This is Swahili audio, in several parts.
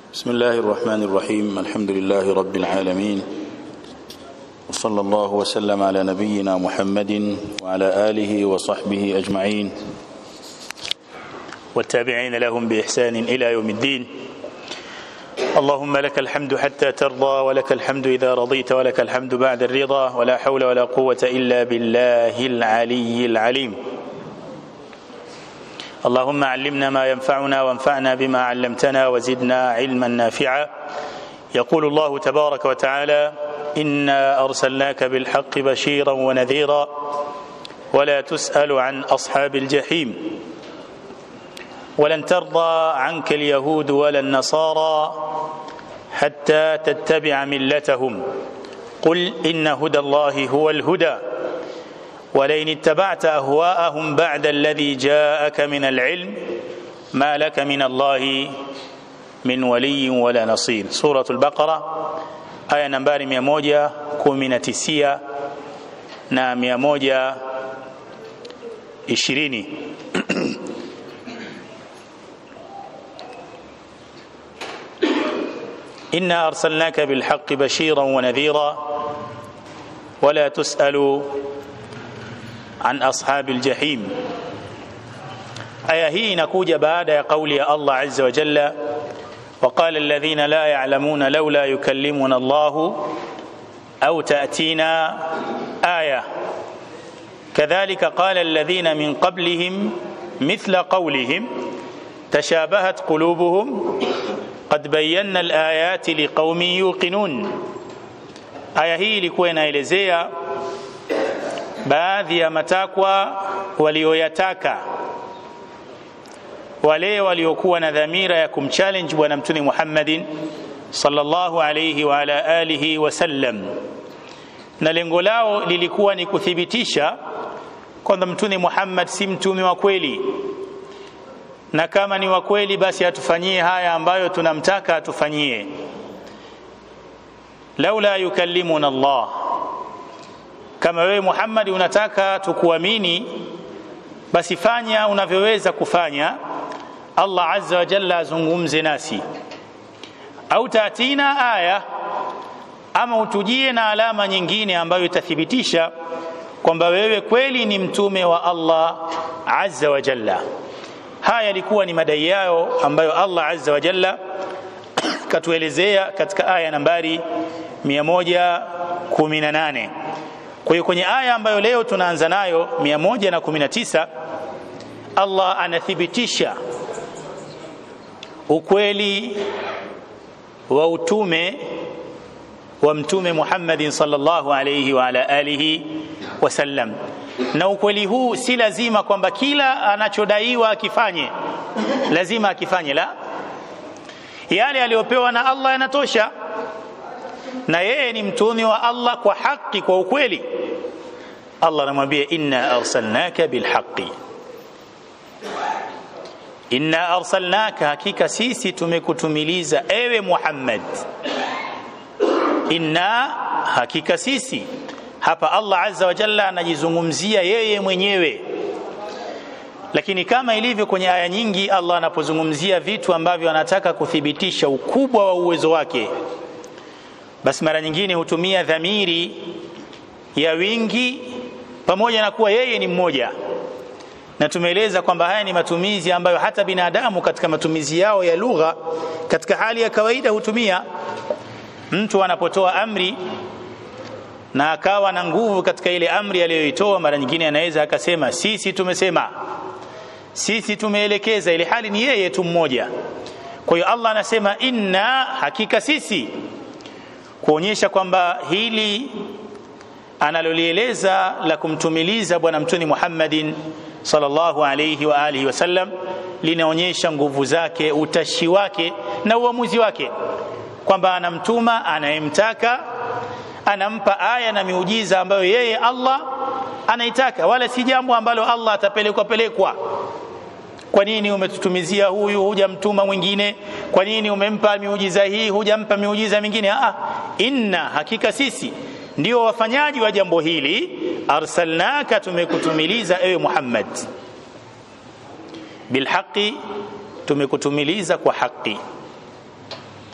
بسم الله الرحمن الرحيم الحمد لله رب العالمين وصلى الله وسلم على نبينا محمد وعلى آله وصحبه أجمعين والتابعين لهم بإحسان إلى يوم الدين اللهم لك الحمد حتى ترضى ولك الحمد إذا رضيت ولك الحمد بعد الرضا ولا حول ولا قوة إلا بالله العلي العليم اللهم علمنا ما ينفعنا وانفعنا بما علمتنا وزدنا علما نافعا يقول الله تبارك وتعالى إنا أرسلناك بالحق بشيرا ونذيرا ولا تسأل عن أصحاب الجحيم ولن ترضى عنك اليهود ولا النصارى حتى تتبع ملتهم قل إن هدى الله هو الهدى ولئن اتبعت أهواءهم بعد الذي جاءك من العلم ما لك من الله من ولي ولا نصير سورة البقرة آية نمبر 119 na 120 إنا أرسلناك بالحق بشيرا ونذيرا ولا تسأل عن أصحاب الجحيم aya hii inakuja baada ya kauli ya Allah azza wa jalla وقال الذين لا يعلمون لولا يكلمنا الله أو تأتينا آية كذلك قال الذين من قبلهم مثل قولهم تشابهت قلوبهم قد بينا الآيات لقوم يوقنون aya hii ilikuwa inaelezea baadhi ya matakwa walioyataka wale waliokuwa na dhamira ya kumchallenge bwana mtume Muhammadin sallallahu alayhi wa ala alihi wasallam, na lengo lao lilikuwa ni kuthibitisha kwamba mtume Muhammad si mtume wa kweli, na kama ni wa kweli, basi atufanyie haya ambayo tunamtaka atufanyie. laula yukallimuna Allah, kama wewe Muhammad unataka tukuamini, basi fanya unavyoweza kufanya Allah azza wa jalla azungumze nasi, au tatina aya, ama utujie na alama nyingine ambayo itathibitisha kwamba wewe kweli ni mtume wa Allah azza wa jalla. Haya yalikuwa ni madai yao ambayo Allah azza wa jalla katuelezea katika aya nambari 118. Kwa hiyo kwenye aya ambayo leo tunaanza nayo 119, Allah anathibitisha ukweli wa utume wa mtume Muhammadin sallallahu alayhi wa ala alihi wasallam, na ukweli huu si lazima kwamba kila anachodaiwa akifanye lazima akifanye, la, yale aliyopewa na Allah yanatosha, na yeye ni mtume wa Allah kwa haki, kwa ukweli. Allah anamwambia inna arsalnaka bilhaqi inna arsalnaka, hakika sisi tumekutumiliza ewe Muhammad. Inna, hakika sisi. Hapa Allah azza wa jalla anajizungumzia yeye mwenyewe, lakini kama ilivyo kwenye aya nyingi, Allah anapozungumzia vitu ambavyo anataka kuthibitisha ukubwa wa uwezo wake, basi mara nyingine hutumia dhamiri ya wingi pamoja na kuwa yeye ni mmoja na tumeeleza kwamba haya ni matumizi ambayo hata binadamu katika matumizi yao ya lugha katika hali ya kawaida hutumia. Mtu anapotoa amri na akawa na nguvu katika ile amri aliyoitoa, mara nyingine anaweza akasema sisi tumesema, sisi tumeelekeza, ile hali ni yeye tu mmoja. Kwa hiyo Allah anasema inna, hakika sisi, kuonyesha kwamba hili analolieleza la kumtumiliza bwana mtume Muhammadin sallallahu alayhi wa alihi wasallam linaonyesha nguvu zake, utashi wake na uamuzi wake, kwamba anamtuma anayemtaka, anampa aya na miujiza ambayo yeye Allah anaitaka, wala si jambo ambalo Allah atapelekwa pelekwa. Kwa nini umetutumizia huyu hujamtuma mwingine? Kwa nini umempa miujiza hii hujampa miujiza mingine? Ah, inna, hakika sisi ndio wafanyaji wa jambo hili. Arsalnaka, tumekutumiliza ewe Muhammad, bilhaqi, tumekutumiliza kwa haki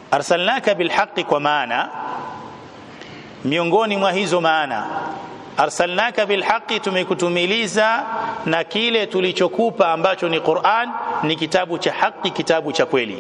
arsalnaka bilhaqi kwa maana miongoni mwa hizo maana arsalnaka bilhaqi tumekutumiliza na kile tulichokupa ambacho ni Qur'an ni kitabu cha haki kitabu cha kweli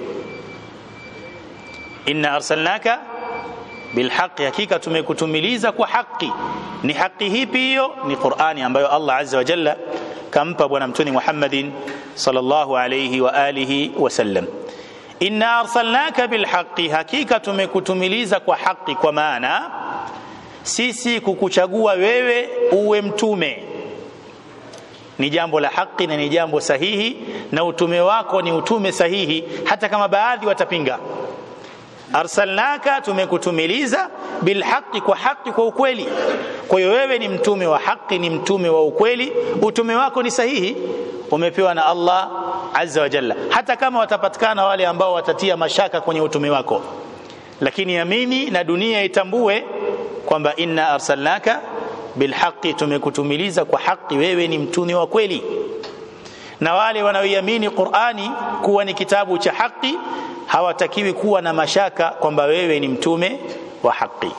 inna arsalnaka bilhaqi hakika tumekutumiliza kwa haki ni haki hipi hiyo ni Qur'ani ambayo Allah azza wa jalla kampa bwana mtuni Muhammadin sallallahu alayhi wa alihi wasallam inna arsalnaka bilhaqi hakika tumekutumiliza kwa haki kwa maana sisi kukuchagua wewe uwe mtume ni jambo la haki na ni jambo sahihi na utume wako ni utume sahihi hata kama baadhi watapinga arsalnaka tumekutumiliza bilhaqi kwa haki kwa ukweli kwa hiyo wewe ni mtume wa haki ni mtume wa ukweli utume wako ni sahihi umepewa na Allah azza wa jalla hata kama watapatikana wale ambao watatia mashaka kwenye utume wako lakini amini na dunia itambue kwamba inna arsalnaka bilhaqi tumekutumiliza kwa haki wewe ni mtume wa kweli na wale wanaoiamini Qur'ani kuwa ni kitabu cha haki hawatakiwi kuwa na mashaka kwamba wewe ni mtume wa haki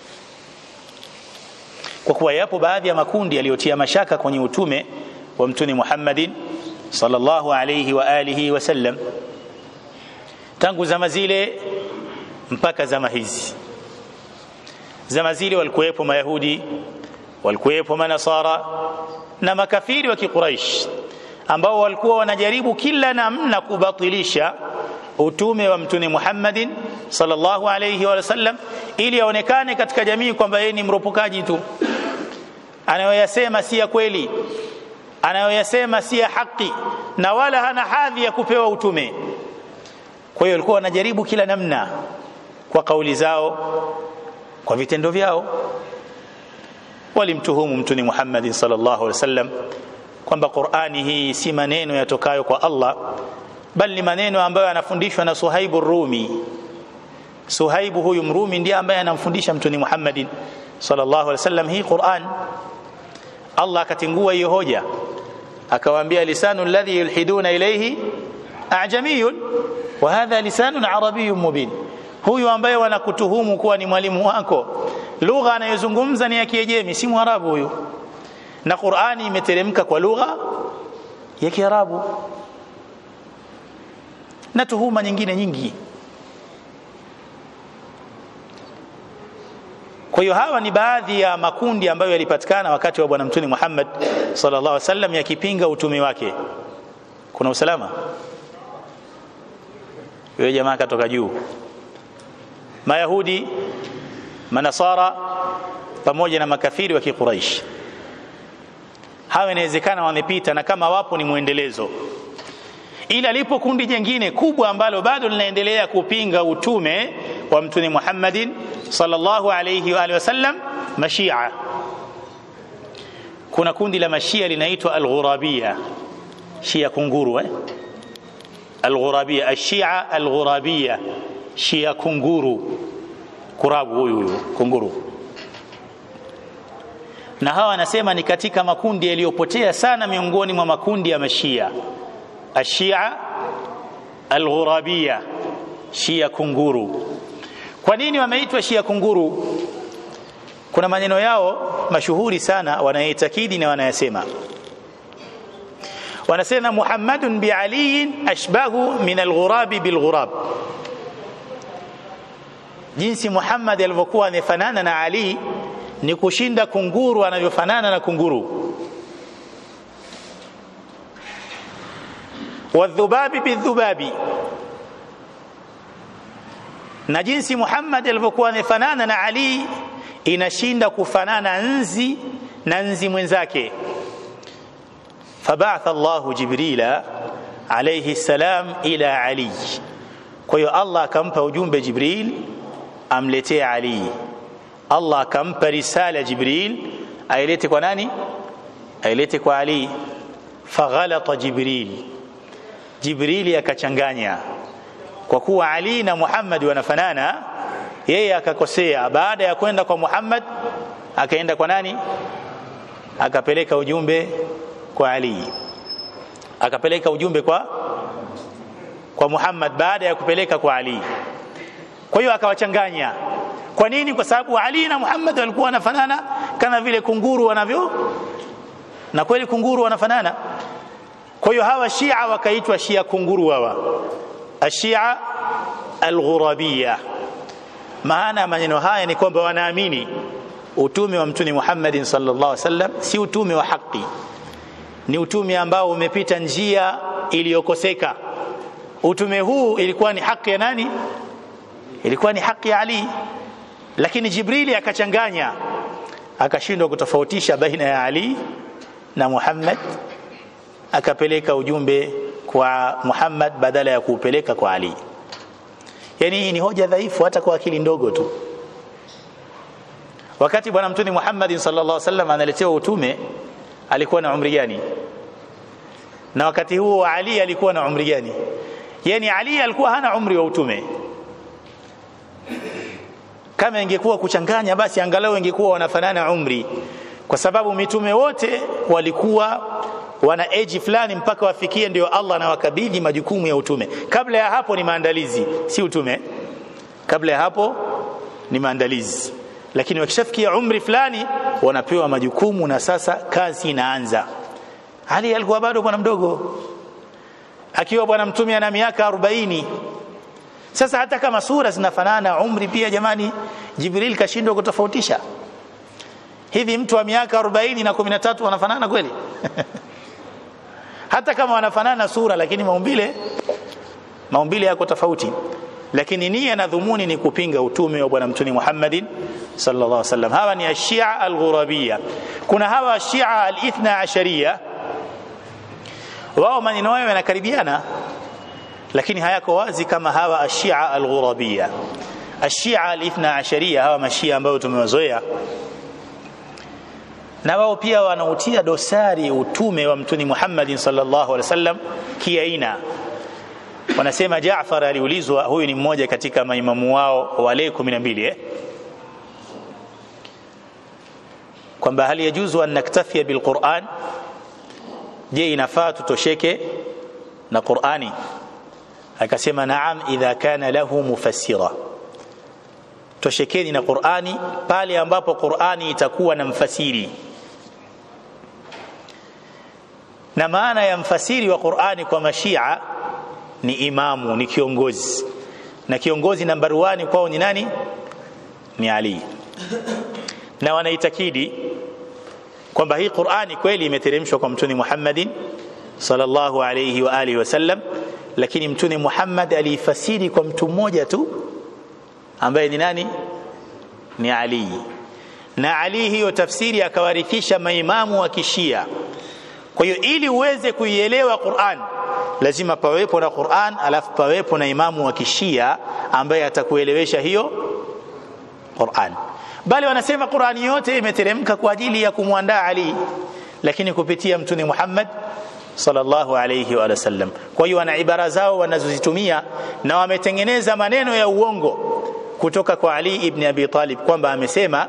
kwa kuwa yapo baadhi ya makundi yaliyotia mashaka kwenye utume wa mtume Muhammadin sallallahu alayhi wa alihi wasallam tangu zama zile mpaka zama hizi zama zile walikuwepo mayahudi walikuwepo manasara na makafiri wa kiquraish ambao walikuwa wanajaribu kila namna kubatilisha utume wa mtume Muhammadin sallallahu alayhi wa sallam ili aonekane katika jamii kwamba yeye ni mropokaji tu anayoyasema si ya kweli anayoyasema si ya haki na wala hana hadhi ya kupewa utume kwa hiyo walikuwa wanajaribu kila namna kwa kauli zao kwa vitendo vyao walimtuhumu mtume Muhammad sallallahu alaihi wasallam kwamba Qur'ani hii si maneno yatokayo kwa Allah bali ni maneno ambayo yanafundishwa na Suhaibu Rumi Suhaibu huyu Mrumi ndiye ambaye anamfundisha mtume Muhammad sallallahu alaihi wasallam hii Qur'an Allah akatingua hiyo hoja akawaambia lisanu alladhi yulhiduna ilayhi ajamiyun wa hadha lisanun arabiyyun mubin huyu ambaye wanakutuhumu kuwa ni mwalimu wako lugha anayozungumza ni ya Kiajemi si Mwarabu huyu na Qur'ani imeteremka kwa lugha ya Kiarabu na tuhuma nyingine nyingi kwa hiyo hawa ni baadhi ya makundi ambayo yalipatikana wakati wa bwana mtume Muhammad sallallahu alaihi wasallam yakipinga utume wake kuna usalama yule jamaa katoka juu mayahudi manasara pamoja na makafiri wa kiquraish hawa inawezekana wamepita na kama wapo ni mwendelezo ila lipo kundi jingine kubwa ambalo bado linaendelea kupinga utume wa mtume Muhammadin sallallahu alayhi wa alihi wasallam mashia kuna kundi la mashia linaitwa al-ghurabia shia kunguru eh al-ghurabia ashia al-ghurabia shia kunguru kurabu huyu huyu kunguru na hawa anasema ni katika makundi yaliyopotea sana miongoni mwa makundi ya mashia ashia alghurabia shia kunguru kwa nini wameitwa shia kunguru kuna maneno yao mashuhuri sana wanayeitakidi na wanayasema wanasema muhammadun bialiyin ashbahu min alghurabi bilghurab jinsi muhammad alivyokuwa amefanana na ali ni kushinda kunguru anavyofanana na kunguru wadhubabi bidhubabi na jinsi Muhammad alivyokuwa amefanana na Ali inashinda kufanana nzi na nzi mwenzake fabatha Allahu Jibrila alayhi salam ila Ali kwa hiyo Allah akampa ujumbe Jibril amletee Ali Allah akampa risala Jibril ailete kwa nani ailete kwa Ali faghalata Jibril Jibrili akachanganya kwa kuwa Ali na Muhammad wanafanana yeye akakosea baada ya kwenda kwa Muhammad akaenda kwa nani akapeleka ujumbe kwa Ali akapeleka ujumbe kwa kwa Muhammad baada ya kupeleka kwa Ali kwa hiyo akawachanganya kwa nini kwa sababu Ali na Muhammad walikuwa wanafanana kama vile kunguru wanavyo na kweli kunguru wanafanana kwa hiyo hawa Shia wakaitwa Shia kunguru hawa ashia alghurabiyya maana ya maneno haya ni kwamba wanaamini utume wa mtume Muhammad sallallahu alaihi wasallam si utume wa haki ni utume ambao umepita njia iliyokoseka utume huu ilikuwa ni haki ya nani ilikuwa ni haki ya Ali lakini Jibrili akachanganya akashindwa kutofautisha baina ya Ali na Muhammad akapeleka ujumbe kwa Muhammad badala ya kuupeleka kwa Ali yani hii ni hoja dhaifu hata kwa akili ndogo tu wakati bwana mtume Muhammad sallallahu alaihi wasallam analetewa utume alikuwa na umri gani na wakati huo Ali alikuwa na umri gani yani Ali alikuwa hana umri wa utume kama ingekuwa kuchanganya basi angalau ingekuwa wanafanana umri kwa sababu mitume wote walikuwa wana age fulani mpaka wafikie ndio Allah anawakabidhi majukumu ya utume kabla ya hapo ni maandalizi si utume kabla ya hapo ni maandalizi lakini wakishafikia umri fulani wanapewa majukumu na sasa kazi inaanza Ali alikuwa bado bwana mdogo akiwa bwana mtume ana miaka 40 sasa hata kama sura zinafanana umri pia jamani Jibril kashindwa kutofautisha hivi mtu wa miaka 40 na 13 wanafanana kweli hata kama wanafanana sura lakini maumbile maumbile yako tofauti lakini nia na dhumuni ni kupinga utume wa bwana mtume Muhammadin sallallahu alaihi wasallam hawa ni ashia alghurabia kuna hawa ashia alithna ashariya wao maneno yao yanakaribiana lakini hayako wazi kama hawa ashia alghurabia ashia alithna ashariya hawa mashia ambao tumewazoea na wao pia wanautia dosari utume wa mtume Muhammad sallallahu alaihi wasallam kiaina wanasema Jaafar aliulizwa huyu ni mmoja katika maimamu wao wale 12 eh kwamba hali yajuzu an naktafia bilquran je inafaa tutosheke na Qur'ani akasema naam idha kana lahu mufassira toshekeni na Qur'ani pale ambapo Qur'ani itakuwa na mfasiri na maana ya mfasiri wa Qur'ani kwa mashia ni imamu ni kiongozi na kiongozi nambari 1 kwao ni nani ni Ali na wanaitakidi kwamba hii Qur'ani kweli imeteremshwa kwa mtume Muhammadin sallallahu alayhi wa alihi wasallam lakini mtume Muhammad aliifasiri kwa mtu mmoja tu ambaye ni nani ni Ali na Ali hiyo tafsiri akawarithisha maimamu wa kishia kwa hiyo ili uweze kuielewa Qur'an lazima pawepo na Qur'an alafu pawepo na imamu wa kishia ambaye atakuelewesha hiyo Qur'an bali wanasema Qur'ani yote imeteremka kwa ajili ya kumwandaa Ali lakini kupitia mtume Muhammad sallallahu alayhi wa sallam kwa hiyo wana ibara zao wanazozitumia na wametengeneza maneno ya uongo kutoka kwa Ali ibn Abi Talib kwamba amesema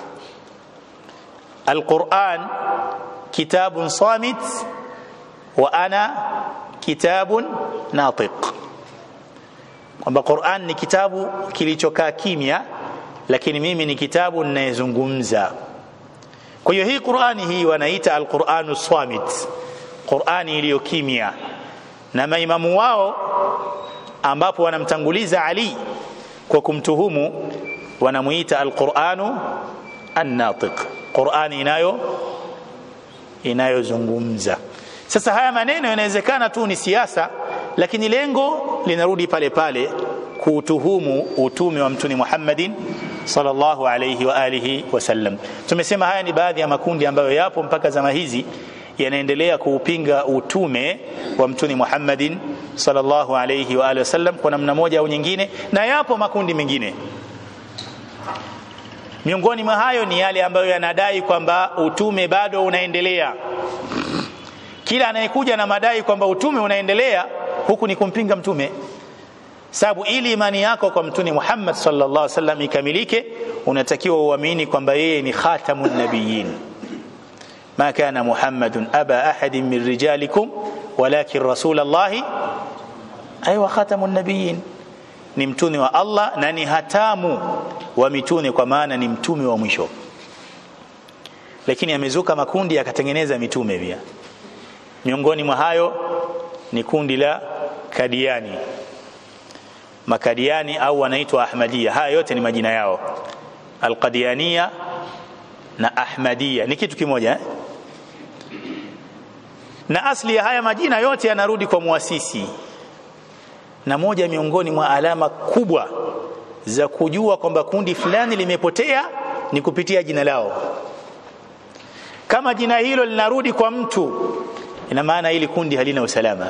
Al-Qur'an kitabun samit wa ana kitabun natiq kwamba Qur'an ni kitabu kilichokaa kimya lakini mimi ni kitabu ninayezungumza kwa hiyo hii Qur'ani hii wanaita al-Qur'anu samit Qur'ani iliyo kimya na maimamu wao ambapo wanamtanguliza Ali kwa kumtuhumu wanamuita al-Qur'anu an-natiq Qur'ani inayo inayozungumza sasa haya maneno yanawezekana tu ni siasa lakini lengo linarudi pale pale kuutuhumu utume wa mtume Muhammadin sallallahu alayhi wa alihi wasallam tumesema haya ni baadhi ya makundi ambayo yapo mpaka zama hizi yanaendelea kuupinga utume wa mtume Muhammadin sallallahu alayhi wa alihi wasallam kwa namna moja au nyingine na yapo makundi mengine miongoni mwa hayo ni yale ambayo yanadai kwamba utume bado unaendelea kila anayekuja na madai kwamba utume unaendelea huku ni kumpinga mtume sababu ili imani yako kwa mtume Muhammad sallallahu alaihi wasallam ikamilike unatakiwa uamini kwamba yeye ni khatamun nabiyyin ma kana muhammadun aba ahadin min rijalikum walakin rasulallahi aywa khatamun nabiyyin ni mtume wa Allah na ni hatamu wa mitume kwa maana ni mtume wa mwisho lakini amezuka makundi akatengeneza mitume pia miongoni mwa hayo ni kundi la Kadiani Makadiani au wanaitwa Ahmadia haya yote ni majina yao Alqadiania na Ahmadia ni kitu kimoja eh? na asli ya haya majina yote yanarudi kwa muasisi na moja miongoni mwa alama kubwa za kujua kwamba kundi fulani limepotea ni kupitia jina lao kama jina hilo linarudi kwa mtu ina maana hili kundi halina usalama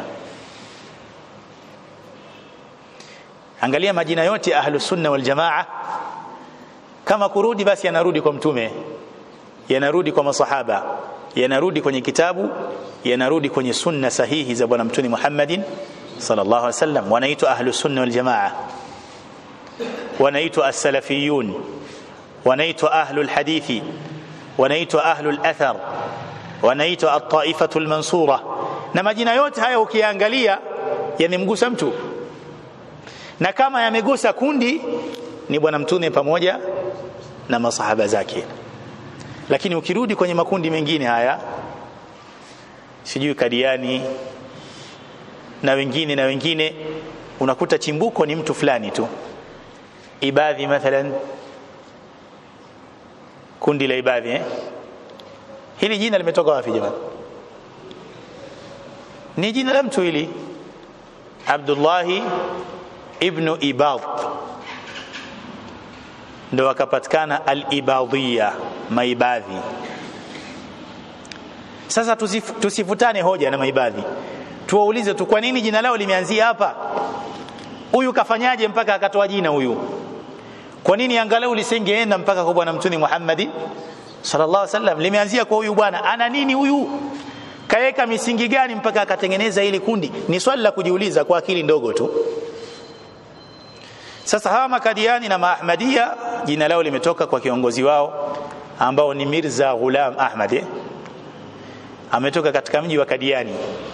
angalia majina yote ahlus sunna wal jamaa kama kurudi basi yanarudi kwa mtume yanarudi kwa masahaba yanarudi kwenye kitabu yanarudi kwenye sunna sahihi za bwana mtume Muhammadin sallallahu alaihi wasallam wanaitwa ahlus sunna wal jamaa wanaitwa as-salafiyun wanaitwa ahlul hadithi wanaitwa ahlul athar wanaitwa at-taifatu mansura na majina yote haya ukiangalia yamemgusa mtu na kama yamegusa kundi ni bwana mtume pamoja na masahaba zake lakini ukirudi kwenye makundi mengine haya sijui kadiani na wengine na wengine unakuta chimbuko ni mtu fulani tu ibadhi mathalan kundi la ibadhi eh? hili jina limetoka wapi jamani ni jina la mtu hili Abdullahi ibn Ibad ndo akapatikana al-ibadhiya maibadhi sasa tusif, tusifutane hoja na maibadhi tuwaulize tu kwa nini jina lao limeanzia hapa huyu kafanyaje mpaka akatoa jina huyu kwa nini angalau lisingeenda mpaka kwa bwana mtume Muhammad sallallahu alaihi wasallam limeanzia kwa huyu bwana ana nini huyu kaweka misingi gani mpaka akatengeneza hili kundi ni swali la kujiuliza kwa akili ndogo tu sasa hawa makadiani na maahmadia jina lao limetoka kwa kiongozi wao ambao ni Mirza Ghulam Ahmad eh? ametoka katika mji wa Kadiani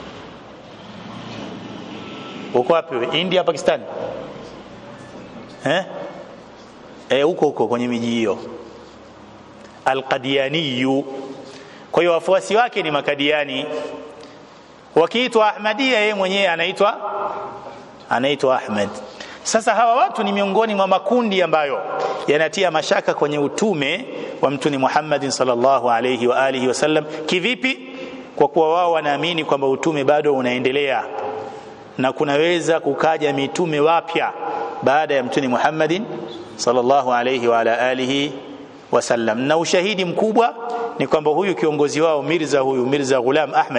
uko wapi India Pakistan eh eh huko huko kwenye miji hiyo Al-Qadiani kwa hiyo wafuasi wake ni makadiani wakiitwa Ahmadia yeye mwenyewe anaitwa anaitwa Ahmed sasa hawa watu ni miongoni mwa makundi ambayo yanatia mashaka kwenye utume wa mtume Muhammad sallallahu alayhi wa alihi wasallam kivipi kwa kuwa wao wanaamini kwamba utume bado unaendelea na kunaweza kukaja mitume wapya baada ya mtume Muhammad sallallahu alayhi wa ala alihi wasallam na ushahidi mkubwa ni kwamba huyu kiongozi wao Mirza huyu Mirza Ghulam Ahmed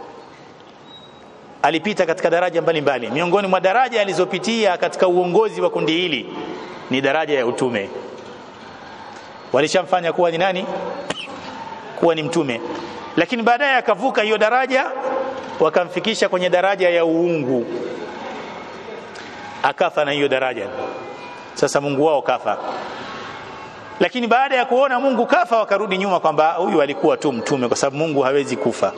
alipita katika daraja mbalimbali mbali. miongoni mwa daraja alizopitia katika uongozi wa kundi hili ni daraja ya utume walishamfanya kuwa ni nani kuwa ni mtume lakini baadaye akavuka hiyo daraja wakamfikisha kwenye daraja ya uungu akafa na hiyo daraja sasa Mungu wao kafa lakini baada ya kuona Mungu kafa wakarudi nyuma kwamba huyu alikuwa tu mtume kwa sababu Mungu hawezi kufa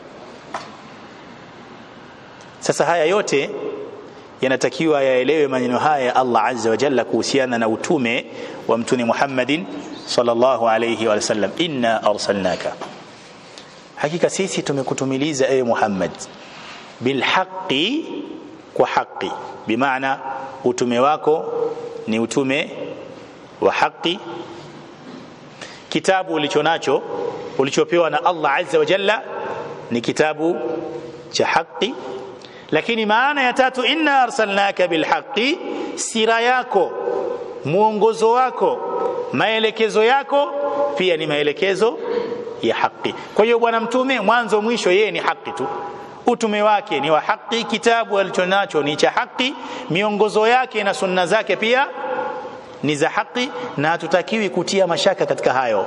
sasa haya yote yanatakiwa yaelewe maneno haya ya Allah azza wa jalla kuhusiana na utume wa mtume Muhammadin sallallahu alayhi wa sallam inna arsalnaka hakika sisi tumekutumiliza ewe Muhammad bilhaqi kwa haki bimaana utume wako ni utume wa haki kitabu ulichonacho ulichopewa na Allah azza wa jalla ni kitabu cha haki lakini maana ya tatu inna arsalnaka bilhaqi sira yako mwongozo wako maelekezo yako pia ni maelekezo ya haki kwa hiyo bwana mtume mwanzo mwisho yeye ni haki tu utume wake ni wa haki kitabu alichonacho ni cha haki miongozo yake na sunna zake pia ni za haki na hatutakiwi kutia mashaka katika hayo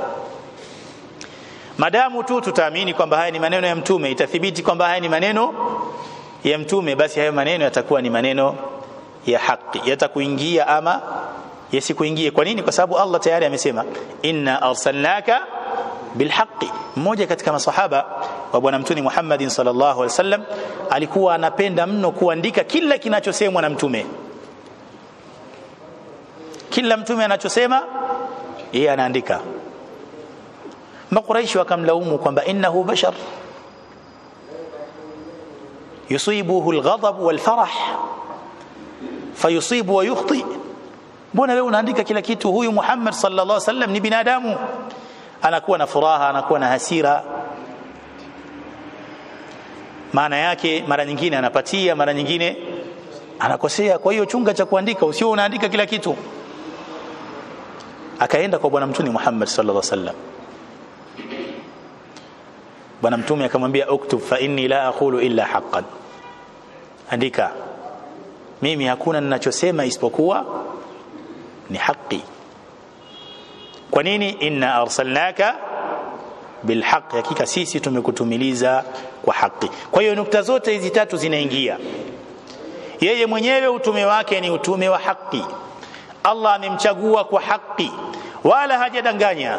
madamu tu tutaamini kwamba haya ni maneno ya mtume itathibiti kwamba haya ni maneno ya mtume basi hayo maneno yatakuwa ni maneno ya haki yatakuingia ama yasikuingie kwa nini kwa sababu Allah tayari amesema inna arsalnaka bilhaqi mmoja katika masahaba wa bwana mtume Muhammad sallallahu alaihi wasallam alikuwa anapenda mno kuandika kila kinachosemwa na mtume kila mtume anachosema yeye anaandika makuraishi wakamlaumu kwamba innahu bashar yusibuhu alghadab walfarah fayusibu wa yukhti mbona wewe unaandika kila kitu huyu Muhammad sallallahu alaihi wasallam ni binadamu anakuwa na furaha anakuwa na hasira maana yake mara nyingine anapatia mara nyingine anakosea kwa hiyo chunga cha kuandika usio unaandika kila kitu akaenda kwa bwana mtume Muhammad sallallahu alaihi wasallam bwana mtume akamwambia uktub fa inni la aqulu illa haqqan andika mimi hakuna ninachosema isipokuwa ni haki kwa nini inna arsalnaka bilhaq hakika sisi tumekutumiliza kwa haki kwa hiyo nukta zote hizi tatu zinaingia yeye mwenyewe utume wake ni utume wa haki Allah amemchagua kwa haki wala hajadanganya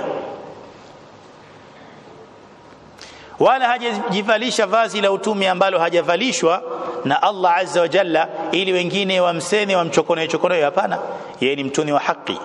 wala hajajivalisha vazi la utume ambalo hajavalishwa na Allah azza wa jalla ili wengine wamseme wamchokonoe chokonoe hapana yeye ni mtume wa haki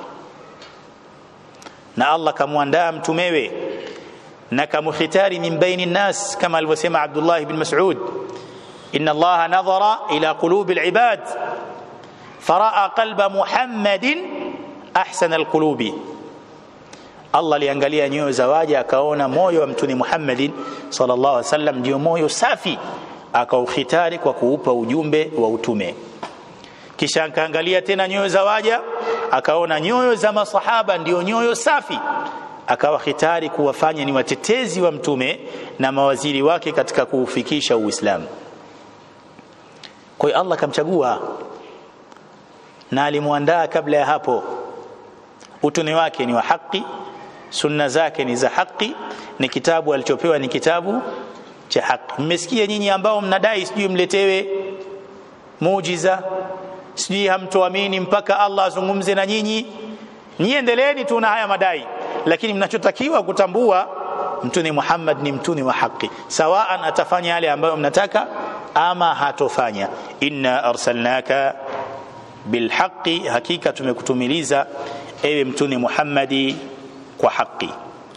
na Allah kamwandaa mtumewe na kamukhitari min baini nnas kama alivyosema Abdullah ibn Mas'ud inna Allah nadhara ila qulubi alibad faraa qalba Muhammadin ahsana alqulubi Allah aliangalia nyoyo za waja akaona moyo wa mtume Muhammadin sallallahu alaihi wasallam ndio moyo safi akaukhitari kwa kuupa ujumbe wa utume kisha akaangalia tena nyoyo za waja akaona nyoyo za masahaba ndio nyoyo safi akawa khitari kuwafanya ni watetezi wa mtume na mawaziri wake katika kuufikisha Uislamu. Kwa hiyo Allah kamchagua na alimwandaa kabla ya hapo. Utume wake ni wa haki, sunna zake ni za haki, ni kitabu alichopewa ni kitabu cha haki. Mmesikia nyinyi ambao mnadai sijui mletewe muujiza, sijui hamtoamini mpaka Allah azungumze na nyinyi. Nyinyi endeleeni tu na haya madai lakini mnachotakiwa kutambua mtume Muhammad ni mtume wa haki sawaan atafanya yale ambayo mnataka ama hatofanya inna arsalnaka bilhaqi hakika tumekutumiliza ewe mtume Muhammadi kwa haki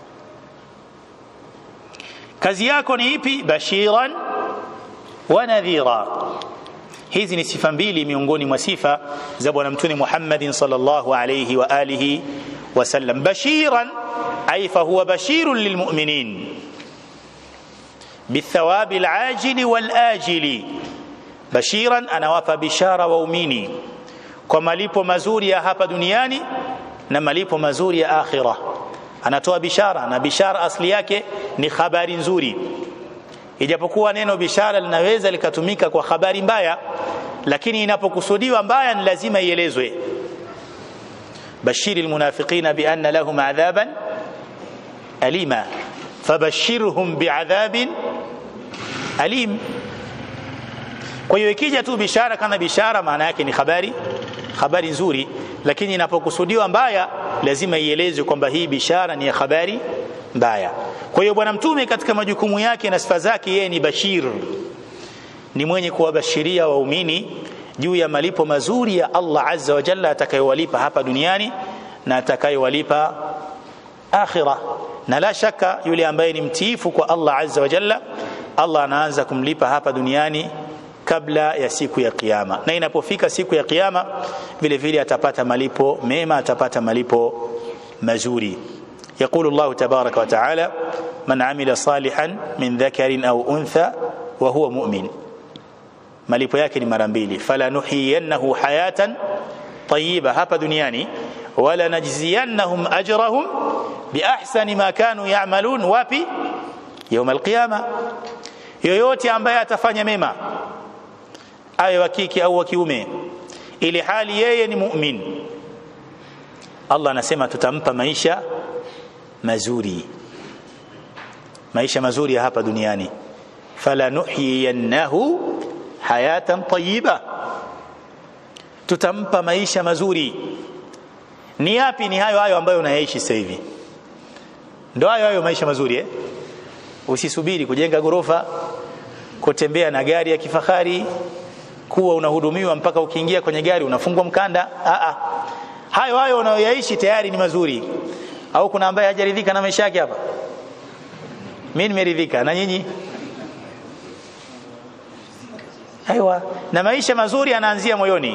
kazi yako ni ipi bashiran wa nadhira hizi ni sifa mbili miongoni mwa sifa za bwana mtume Muhammadin sallallahu alayhi wa alihi وسلم بشيرا أي فهو بشير للمؤمنين بالثواب العاجل والآجل بشيرا أنا وفى بشارة وأميني كما ليبو مزوري يا هابا دنياني نما ليبو مزوري يا آخرة anatoa bishara na bishara asli yake ni habari nzuri ijapokuwa neno bishara linaweza likatumika kwa habari mbaya lakini inapokusudiwa mbaya ni lazima ielezwe بشر المنافقين بأن لهم عذابا أليما فبشرهم بعذاب أليم kwa hiyo ikija tu bishara kama bishara maana yake ni habari habari nzuri lakini inapokusudiwa mbaya lazima ielezwe kwamba hii bishara ni ya habari mbaya kwa hiyo bwana mtume katika majukumu yake na sifa zake yeye ni bashir ni mwenye kuwabashiria waumini juu ya malipo mazuri ya Allah azza wa jalla atakayowalipa hapa duniani na atakayowalipa akhira na la shaka yule ambaye ni mtiifu kwa Allah azza wa jalla Allah anaanza kumlipa hapa duniani kabla ya siku ya kiyama na inapofika siku ya kiyama vile vile atapata malipo mema atapata malipo mazuri يقول الله تبارك وتعالى من عمل صالحا من ذكر أو أنثى وهو مؤمن malipo yake ni mara mbili fala nuhiyannahu hayatan tayyiba hapa duniani wala najziyannahum ajrahum biahsani ma kanu ya'malun wapi يوم القيامه yoyote ambaye atafanya mema awe wa kike au wa kiume ili hali yeye ni mu'min Allah anasema tutampa maisha mazuri maisha mazuri ya hapa duniani fala nuhyiyannahu hayatan tayyiba tutampa maisha mazuri ni yapi ni hayo hayo ambayo unayaishi sasa hivi ndio hayo hayo maisha mazuri eh usisubiri kujenga gorofa kutembea na gari ya kifahari kuwa unahudumiwa mpaka ukiingia kwenye gari unafungwa mkanda a a hayo hayo unayoyaishi tayari ni mazuri au kuna ambaye hajaridhika na maisha yake hapa mimi nimeridhika na nyinyi aiwa na maisha mazuri yanaanzia moyoni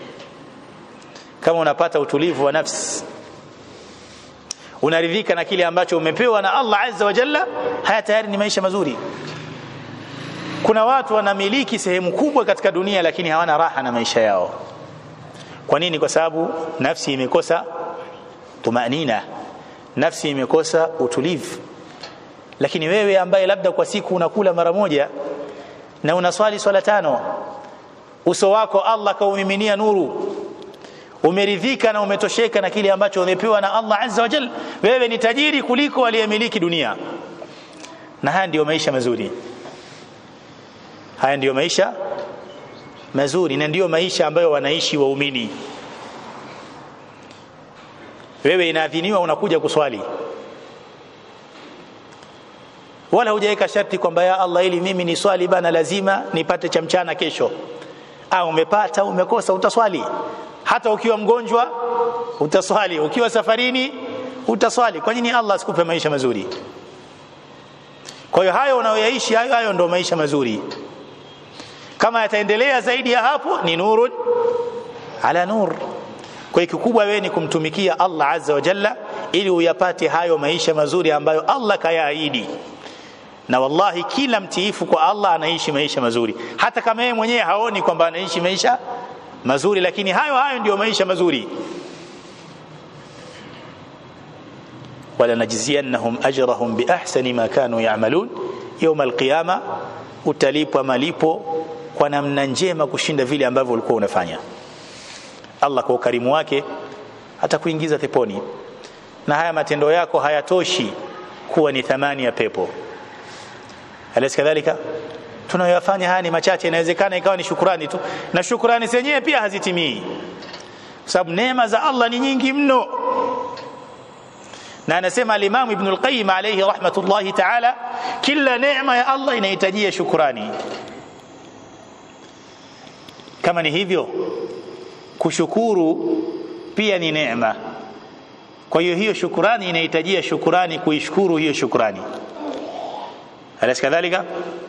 kama unapata utulivu wa nafsi unaridhika na kile ambacho umepewa na Allah azza wa jalla haya tayari ni maisha mazuri kuna watu wanamiliki sehemu kubwa katika dunia lakini hawana raha na maisha yao kwa nini kwa sababu nafsi imekosa tumanina nafsi imekosa utulivu lakini wewe ambaye labda kwa siku unakula mara moja na unaswali swala tano uso wako Allah kaumiminia nuru umeridhika na umetosheka na kile ambacho umepewa na Allah azza wa jalla wewe ni tajiri kuliko aliyemiliki dunia na haya ndiyo maisha mazuri haya ndiyo maisha mazuri na ndiyo maisha ambayo wanaishi waumini wewe inaadhiniwa unakuja kuswali wala hujaweka sharti kwamba ya Allah ili mimi ni swali bana lazima nipate cha mchana kesho au umepata umekosa utaswali hata ukiwa mgonjwa utaswali ukiwa safarini utaswali kwa nini Allah asikupe maisha mazuri kwa hiyo hayo unayoyaishi hayo hayo ndio maisha mazuri kama yataendelea zaidi ya hapo ni nurun ala nur kwa hiyo kikubwa wewe ni kumtumikia Allah azza wa jalla ili uyapate hayo maisha mazuri ambayo Allah kayaahidi na wallahi kila mtiifu kwa Allah anaishi maisha mazuri hata kama yeye mwenyewe haoni kwamba anaishi maisha mazuri lakini hayo hayo ndiyo maisha mazuri wala najziyannahum ajrahum biahsani ma kanu ya'malun yawm alqiyama utalipwa malipo kwa namna njema kushinda vile ambavyo ulikuwa unafanya Allah kwa ukarimu wake atakuingiza peponi na haya matendo yako hayatoshi kuwa ni thamani ya pepo alaysa kadhalika tunayoyafanya haya ni machache inawezekana ikawa ni shukrani tu na shukrani zenyewe pia hazitimii kwa sababu neema za Allah ni nyingi mno na anasema al-Imam Ibn al-Qayyim alayhi rahmatullahi ta'ala kila neema ya Allah inahitajia shukrani kama ni hivyo kushukuru pia ni neema kwa hiyo hiyo shukrani inahitajia shukrani kuishukuru hiyo shukrani alaysa kadhalika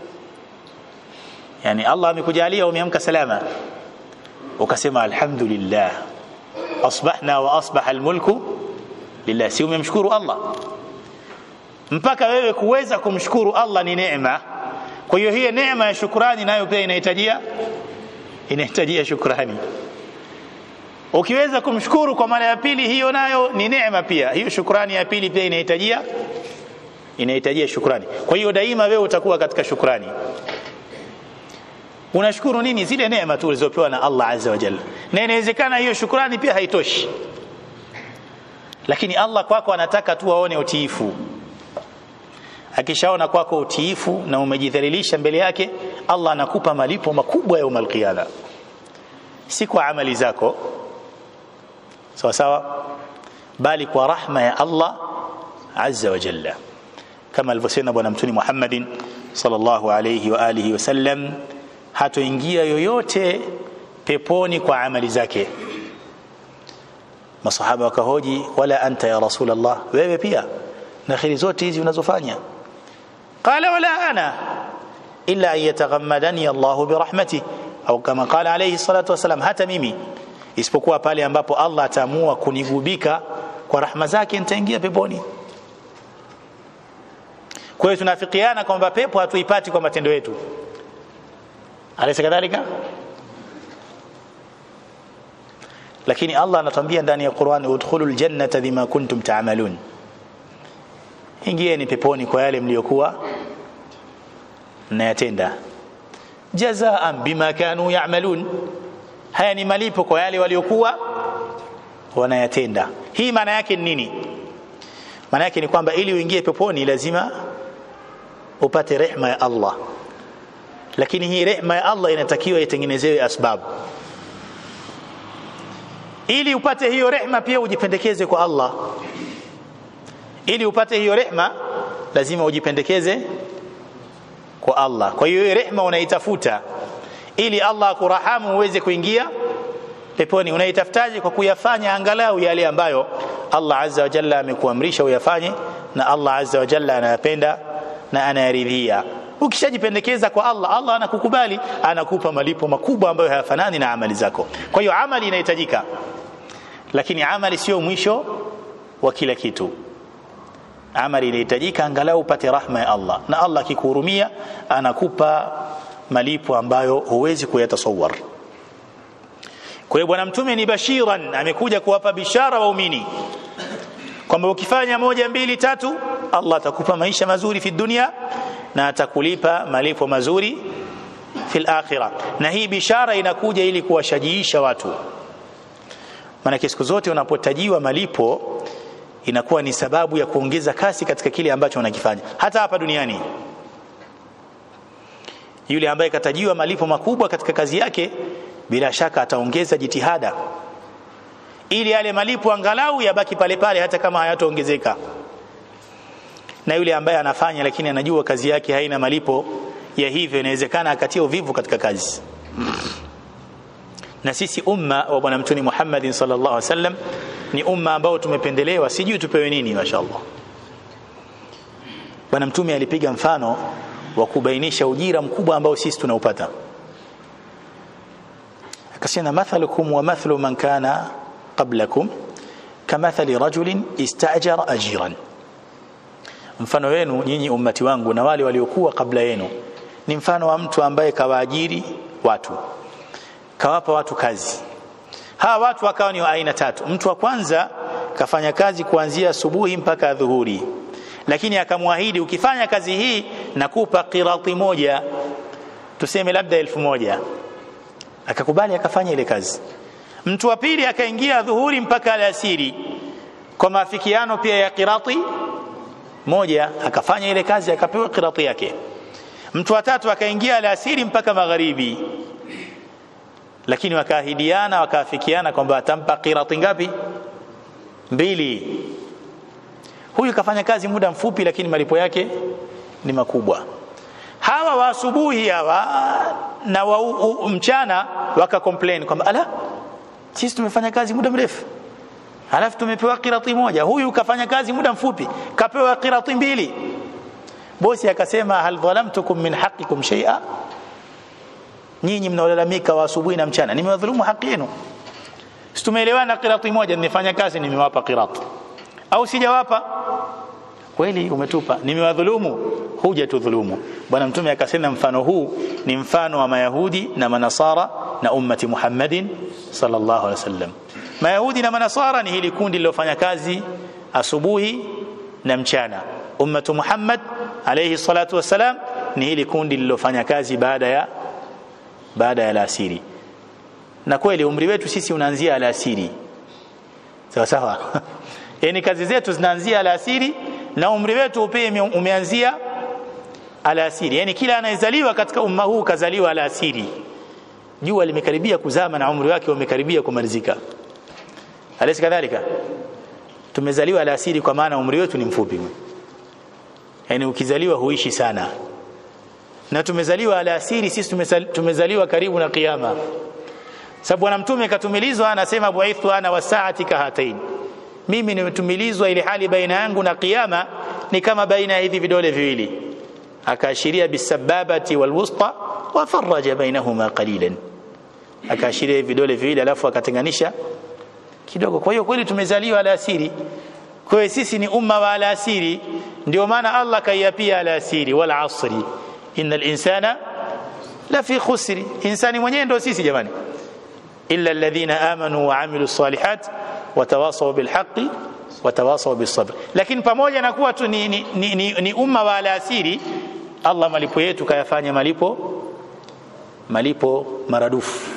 yani Allah amekujalia umeamka salama ukasema alhamdulillah asbahna wa asbaha almulku lillah si umemshukuru Allah mpaka wewe kuweza kumshukuru Allah ni neema kwa hiyo hiyo neema ya shukrani nayo pia inahitajia inahitajia shukrani ukiweza kumshukuru kwa mara ya pili hiyo nayo ni neema pia hiyo shukrani ya pili pia inahitajia inahitajia shukrani kwa hiyo daima wewe utakuwa katika shukrani unashukuru nini zile neema tu ulizopewa na Allah azza wa jalla na inawezekana hiyo shukrani pia haitoshi lakini Allah kwako anataka tu aone utiifu akishaona kwako utiifu na umejidhalilisha mbele yake Allah anakupa malipo makubwa ya umal qiyama si kwa amali zako sawa sawa bali kwa rahma ya Allah azza wa jalla kama alivyosema bwana mtuni Muhammadin sallallahu alayhi wa alihi wasallam hatoingia yoyote peponi kwa amali zake masahaba wakahoji wala anta ya rasulullah wewe pia na khiri zote hizi unazofanya qala wala ana illa an yataghammadani Allah birahmati au kama qala alayhi salatu wasalam hata mimi isipokuwa pale ambapo Allah ataamua kunigubika kwa rahma zake nitaingia peponi kwa hiyo tunafikiana kwamba pepo hatuipati kwa matendo yetu alaysa kadhalika lakini Allah anatuambia ndani ya Qur'an udkhulul jannata bima kuntum ta'malun ingieni peponi kwa yale mliokuwa mnayatenda jazaan bima kanu ya'malun haya ni malipo kwa yale waliokuwa wanayatenda hii maana yake ni nini maana yake ni kwamba ili uingie peponi lazima upate rehma ya Allah lakini hii rehma ya Allah inatakiwa itengenezewe asbabu ili upate hiyo rehma pia ujipendekeze kwa Allah ili upate hiyo rehma lazima ujipendekeze kwa Allah kwa hiyo hiyo rehma unaitafuta ili Allah akurahamu uweze kuingia peponi unaitafutaje kwa kuyafanya angalau yale ambayo Allah azza wa jalla amekuamrisha uyafanye na Allah azza wa jalla anayapenda na anayaridhia ukishajipendekeza kwa Allah Allah anakukubali anakupa malipo makubwa ambayo hayafanani na amali zako kwa hiyo amali inahitajika lakini amali sio mwisho wa kila kitu amali inahitajika angalau upate rahma ya Allah na Allah akikuhurumia anakupa malipo ambayo huwezi kuyatasawar kwa hiyo bwana mtume ni bashiran amekuja kuwapa bishara waumini kwamba ukifanya moja mbili tatu Allah atakupa maisha mazuri fi dunia na atakulipa malipo mazuri fil akhirah na hii bishara inakuja ili kuwashajiisha watu maana siku zote unapotajiwa malipo inakuwa ni sababu ya kuongeza kasi katika kile ambacho unakifanya hata hapa duniani yule ambaye katajiwa malipo makubwa katika kazi yake bila shaka ataongeza jitihada ili yale malipo angalau yabaki pale pale hata kama hayataongezeka na yule ambaye anafanya lakini anajua kazi yake haina malipo ya hivyo inawezekana akatia uvivu katika kazi na sisi umma wa bwana mtume Muhammad sallallahu alaihi wasallam ni umma ambao tumependelewa sijui tupewe nini mashaallah bwana mtume alipiga mfano wa kubainisha ujira mkubwa ambao sisi tunaupata akasema mathalukum wa mathlu man kana qablakum kamathali rajulin istajara ajiran mfano wenu nyinyi ummati wangu na wale waliokuwa kabla yenu ni mfano wa mtu ambaye kawaajiri watu kawapa watu kazi hawa watu wakawa ni wa aina tatu mtu wa kwanza kafanya kazi kuanzia asubuhi mpaka dhuhuri lakini akamwahidi ukifanya kazi hii nakupa qirati moja tuseme labda elfu moja akakubali akafanya ile kazi mtu wa pili akaingia dhuhuri mpaka alasiri kwa maafikiano pia ya qirati moja akafanya ile kazi akapewa qirati yake mtu wa tatu akaingia alasiri mpaka magharibi lakini wakaahidiana wakaafikiana kwamba atampa qirati ngapi mbili huyu kafanya kazi muda mfupi lakini malipo yake ni makubwa hawa wa asubuhi hawa na wa u, u, mchana waka complain kwamba ala sisi tumefanya kazi muda mrefu halafu tumepewa qirati moja huyu kafanya kazi muda mfupi kapewa qirati mbili bosi akasema hal dhalamtukum min haqqikum shay'a nyinyi mnaolalamika wa asubuhi na mchana nimewadhulumu haki yenu tumeelewana qirati moja nimefanya kazi nimewapa qirati au sijawapa kweli umetupa nimewadhulumu huja tudhulumu bwana mtume akasema mfano huu ni mfano wa mayahudi na manasara na ummati Muhammadin sallallahu alaihi wasallam mayahudi na manasara ni hili kundi lilofanya kazi asubuhi na mchana ummatu Muhammad alayhi salatu wasalam ni hili kundi lilofanya kazi baada ya baada ya alasiri na kweli umri wetu sisi unaanzia alasiri sawa sawa yani kazi zetu zinaanzia alasiri na umri wetu upee umeanzia alasiri yani kila anayezaliwa katika umma huu kazaliwa alasiri jua limekaribia kuzama na umri wake umekaribia kumalizika alisi kadhalika tumezaliwa alasiri kwa maana umri wetu ni mfupi yani ukizaliwa huishi sana na tumezaliwa alasiri sisi tumezaliwa karibu na kiyama sababu bwana mtume katumilizwa anasema buaithu ana wasaati kahatain mimi nimetumilizwa ili hali baina yangu na kiyama ni kama baina ya hivi vidole viwili akaashiria bisababati walwusta wa faraja bainahuma qalilan akaashiria vidole viwili alafu akatenganisha kidogo kwa hiyo kweli tumezaliwa alasiri kwa hiyo sisi ni umma wa alasiri ndio maana Allah kaiapia alasiri wal asri innal insana la fi khusri insani mwenyewe ndio sisi jamani illa alladhina amanu wa amilu salihat watawasaw bilhaqi watawasaw bisabr lakini pamoja na kuwa tu ni, ni, ni, ni, ni umma wa alasiri Allah malipo yetu kayafanya malipo malipo maradufu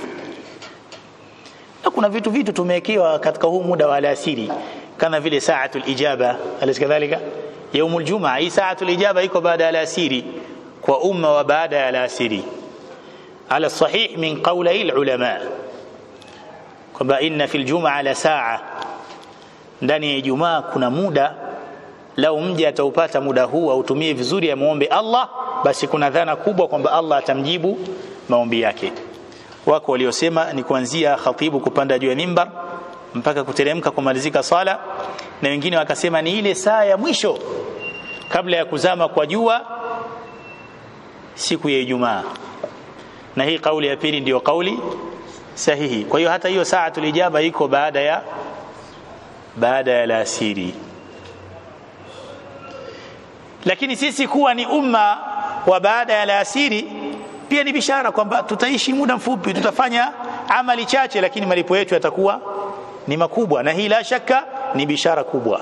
na kuna vitu vitu tumewekewa katika huu muda wa alasiri kama vile saatul ijaba alikadhalika yaumul jumaa hii saatul ijaba iko baada ya alasiri kwa umma wa baada ya alasiri ala sahih min qawli ulama kwamba inna fil jumaa la saa ndani ya Ijumaa kuna muda lau mja ataupata muda huu autumie vizuri amuombe Allah basi kuna dhana kubwa kwamba Allah atamjibu maombi yake wako waliosema ni kuanzia khatibu kupanda juu ya mimbar mpaka kuteremka kumalizika sala na wengine wakasema ni ile saa ya mwisho kabla ya kuzama kwa jua siku ya Ijumaa na hii kauli ya pili ndiyo kauli sahihi kwa hiyo hata hiyo saa tulijaba iko baada ya baada ya alasiri lakini sisi kuwa ni umma wa baada ya alasiri pia ni bishara kwamba tutaishi muda mfupi tutafanya amali chache lakini malipo yetu yatakuwa ni makubwa na hii la shaka ni bishara kubwa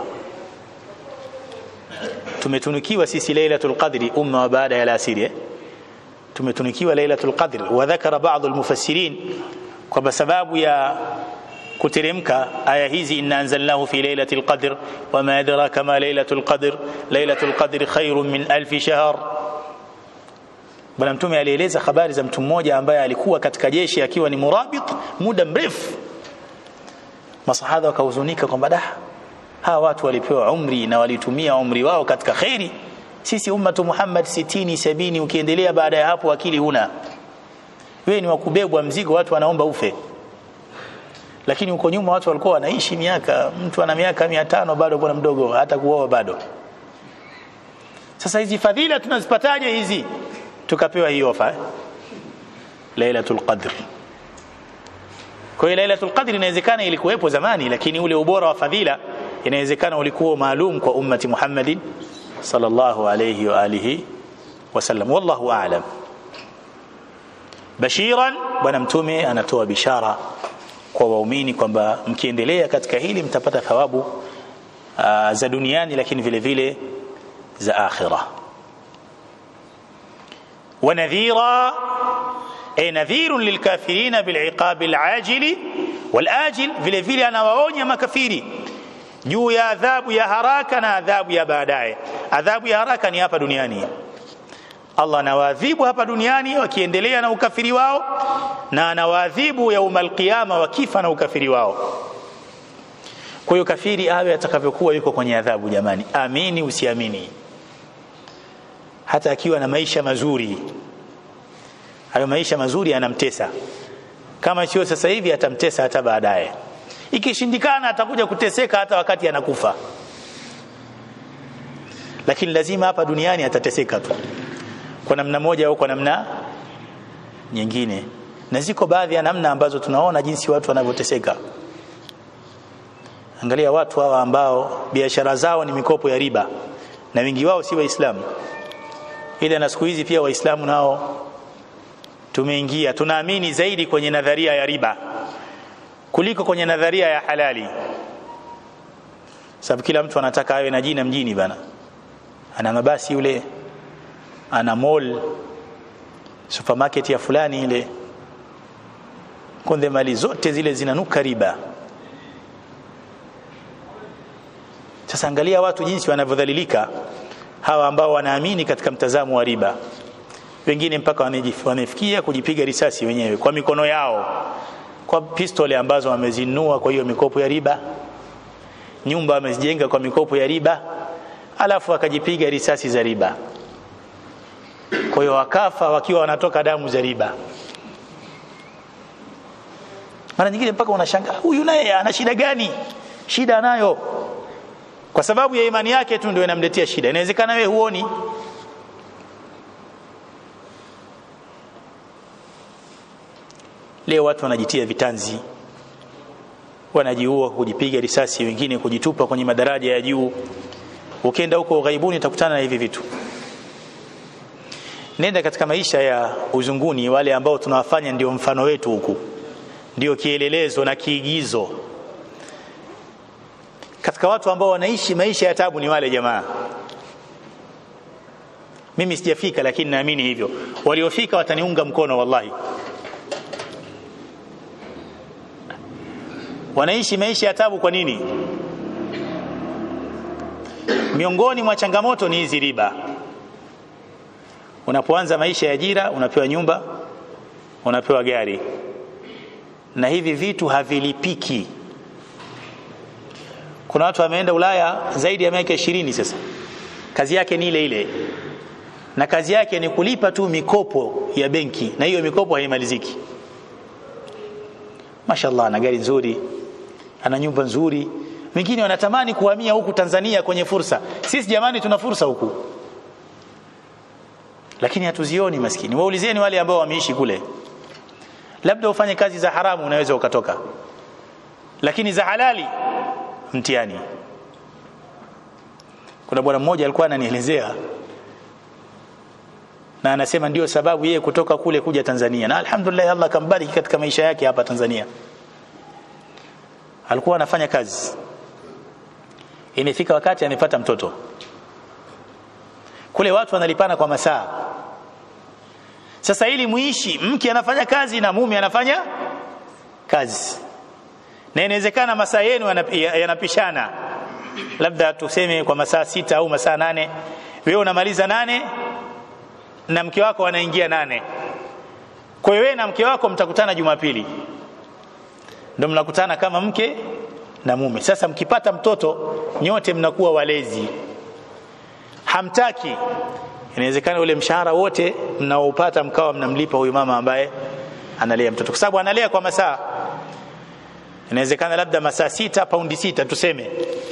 tumetunukiwa sisi lailatul qadri umma wa baada ya alasiri eh? tumetunukiwa lailatul qadr wa dhakara baadhi almufassirin kwamba sababu ya kuteremka aya hizi inna anzalnahu fi lailatul qadr wama adraka ma lailatul qadr lailatul qadr khairun min alf shahr bwana mtume alieleza habari za mtu mmoja ambaye alikuwa katika jeshi akiwa ni murabit muda mrefu masahaba wakahuzunika kwamba da hawa watu walipewa umri na walitumia umri wao katika khairi sisi ummatu Muhammad 60 70 ukiendelea baada ya hapo akili huna wewe ni wakubebwa mzigo watu wanaomba ufe lakini huko nyuma watu walikuwa wanaishi miaka mtu ana miaka 500 bado bwana mdogo hata kuoa bado sasa hizi fadhila tunazipataje hizi tukapewa hii ofa eh? Lailatul Qadr kwa hiyo Lailatul Qadr inawezekana ilikuwepo zamani lakini ule ubora wa fadhila inawezekana ulikuwa maalum kwa ummati Muhammadin sallallahu alayhi wa alihi wasallam wallahu a'lam bashiran bwana mtume anatoa bishara kwa waumini kwamba mkiendelea katika hili mtapata thawabu uh, za duniani lakini vile vile za akhira ونذيرا أي نذير للكافرين بالعقاب العاجل والآجل vile vile anawaonya makafiri juu ya adhabu ya haraka na adhabu ya baadaye adhabu ya haraka ni hapa duniani Allah anawaadhibu hapa duniani wakiendelea na ukafiri wao na anawaadhibu yaumal qiyama wakifa na ukafiri wao kwa hiyo kafiri awe atakavyokuwa yuko kwenye adhabu jamani amini usiamini hata akiwa na maisha mazuri hayo maisha mazuri yanamtesa kama sio sasa hivi atamtesa hata baadaye ikishindikana atakuja kuteseka hata wakati anakufa lakini lazima hapa duniani atateseka tu kwa namna moja au kwa namna nyingine na ziko baadhi ya namna ambazo tunaona jinsi watu wanavyoteseka angalia watu hawa ambao biashara zao ni mikopo ya riba na wengi wao si waislamu ila na siku hizi pia waislamu nao tumeingia tunaamini zaidi kwenye nadharia ya riba kuliko kwenye nadharia ya halali sababu kila mtu anataka awe na jina mjini bana ana mabasi yule ana mall supermarket ya fulani ile konde mali zote zile zinanuka riba sasa angalia watu jinsi wanavyodhalilika hawa ambao wanaamini katika mtazamo wa riba wengine mpaka wanafikia kujipiga risasi wenyewe kwa mikono yao kwa pistole ambazo wamezinunua kwa hiyo mikopo ya riba nyumba wamezijenga kwa mikopo ya riba alafu akajipiga risasi za riba kwa hiyo wakafa wakiwa wanatoka damu za riba mara nyingine mpaka unashangaa huyu naye ana shida gani shida anayo kwa sababu ya imani yake tu ndio inamletea shida inawezekana wewe huoni leo watu wanajitia vitanzi wanajiua kujipiga risasi wengine kujitupa kwenye madaraja ya juu ukienda huko ughaibuni utakutana na hivi vitu nenda katika maisha ya uzunguni wale ambao tunawafanya ndio mfano wetu huku ndio kielelezo na kiigizo katika watu ambao wanaishi maisha ya tabu ni wale jamaa mimi sijafika lakini naamini hivyo waliofika wataniunga mkono wallahi wanaishi maisha ya tabu kwa nini miongoni mwa changamoto ni hizi riba unapoanza maisha ya ajira unapewa nyumba unapewa gari na hivi vitu havilipiki kuna watu wameenda Ulaya zaidi ya miaka ishirini sasa kazi yake ni ile ile na kazi yake ni kulipa tu mikopo ya benki na hiyo mikopo haimaliziki mashallah ana gari nzuri ana nyumba nzuri wengine wanatamani kuhamia huku Tanzania kwenye fursa sisi jamani tuna fursa huku lakini hatuzioni maskini waulizeni wale ambao wameishi kule labda ufanye kazi za haramu unaweza ukatoka lakini za halali mtihani kuna bwana mmoja alikuwa ananielezea na anasema ndio sababu yeye kutoka kule kuja Tanzania na alhamdulillah Allah kambariki katika maisha yake hapa Tanzania alikuwa anafanya kazi imefika wakati amepata mtoto kule watu wanalipana kwa masaa sasa ili muishi mke anafanya kazi na mume anafanya kazi na inawezekana masaa yenu yanapishana labda tuseme kwa masaa sita au masaa nane wewe unamaliza nane na mke wako anaingia nane kwa hiyo wewe na mke wako mtakutana Jumapili ndio mnakutana kama mke na mume sasa mkipata mtoto nyote mnakuwa walezi hamtaki inawezekana ule mshahara wote mnaopata mkawa mnamlipa huyu mama ambaye analea mtoto kwa sababu analea kwa masaa inawezekana labda masaa sita paundi sita tuseme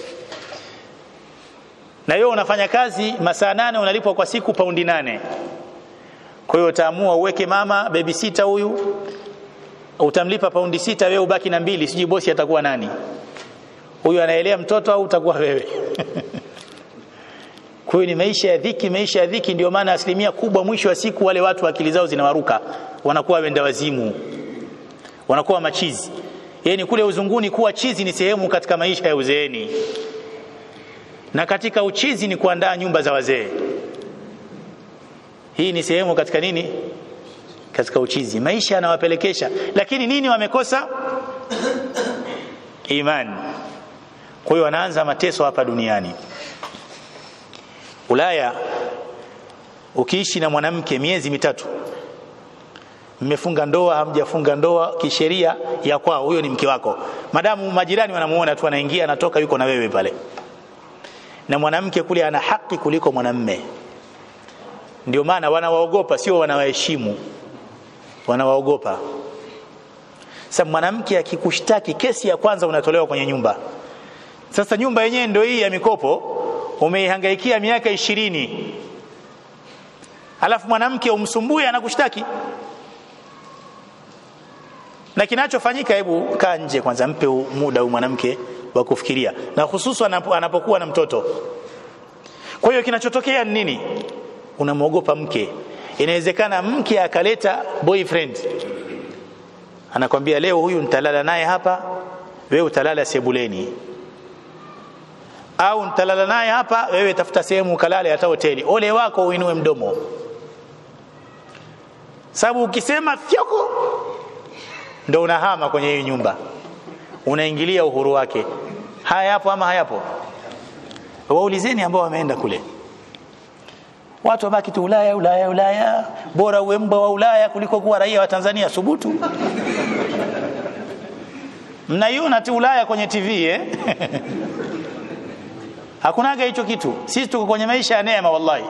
na wewe unafanya kazi masaa nane unalipwa kwa siku paundi nane kwa hiyo utaamua uweke mama baby sita huyu utamlipa paundi sita wewe ubaki na mbili sijui bosi atakuwa nani huyu anaelea mtoto au utakuwa wewe kwa hiyo ni maisha ya dhiki maisha ya dhiki ndio maana asilimia kubwa mwisho wa siku wale watu akili zao zinawaruka wanakuwa wenda wazimu wanakuwa machizi yani kule uzunguni kuwa chizi ni sehemu katika maisha ya uzeeni na katika uchizi ni kuandaa nyumba za wazee hii ni sehemu katika nini katika uchizi maisha yanawapelekesha lakini nini wamekosa imani kwa hiyo wanaanza mateso hapa duniani Ulaya ukiishi na mwanamke miezi mitatu mmefunga ndoa hamjafunga ndoa kisheria ya kwao huyo ni mke wako madamu majirani wanamuona tu anaingia anatoka yuko na wewe pale na mwanamke kule ana haki kuliko mwanamme ndio maana wanawaogopa sio wanawaheshimu wanawaogopa sasa mwanamke akikushtaki kesi ya kwanza unatolewa kwenye nyumba sasa nyumba yenyewe ndio hii ya mikopo umeihangaikia miaka ishirini alafu mwanamke umsumbue anakushtaki na kinachofanyika hebu kaa nje kwanza mpe muda huyu mwanamke wa kufikiria na hususan anapokuwa na mtoto kwa hiyo kinachotokea ni nini unamwogopa mke inawezekana mke akaleta boyfriend anakwambia leo huyu nitalala naye hapa wewe utalala sebuleni au nitalala naye hapa wewe tafuta sehemu ukalale hata hoteli ole wako uinue mdomo sababu ukisema fyoko ndo unahama kwenye hiyo nyumba unaingilia uhuru wake haya yapo ama hayapo waulizeni ambao wameenda kule watu wabaki tu Ulaya Ulaya Ulaya bora uwe mbwa wa Ulaya kuliko kuwa raia wa Tanzania subutu mnaiona tu Ulaya kwenye TV eh hakunaga hicho kitu sisi tuko kwenye maisha ya neema wallahi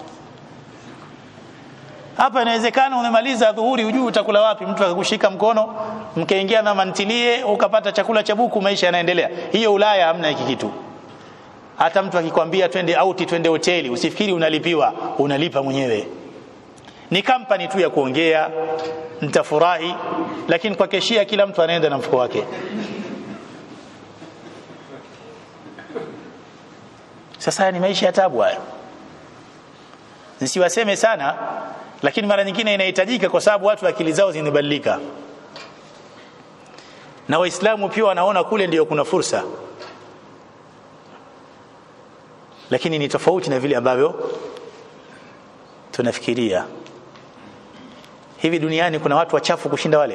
hapa inawezekana umemaliza dhuhuri hujui utakula wapi mtu akakushika mkono mkaingia na mantilie ukapata chakula cha buku maisha yanaendelea hiyo Ulaya hamna hiki kitu hata mtu akikwambia twende auti twende hoteli usifikiri unalipiwa unalipa mwenyewe ni kampani tu ya kuongea mtafurahi lakini kwa keshia kila mtu anaenda na mfuko wake sasa ni maisha ya tabu haya nisiwaseme sana lakini mara nyingine inahitajika kwa sababu watu akili zao zinabadilika na waislamu pia wanaona kule ndio kuna fursa lakini ni tofauti na vile ambavyo tunafikiria hivi duniani kuna watu wachafu kushinda wale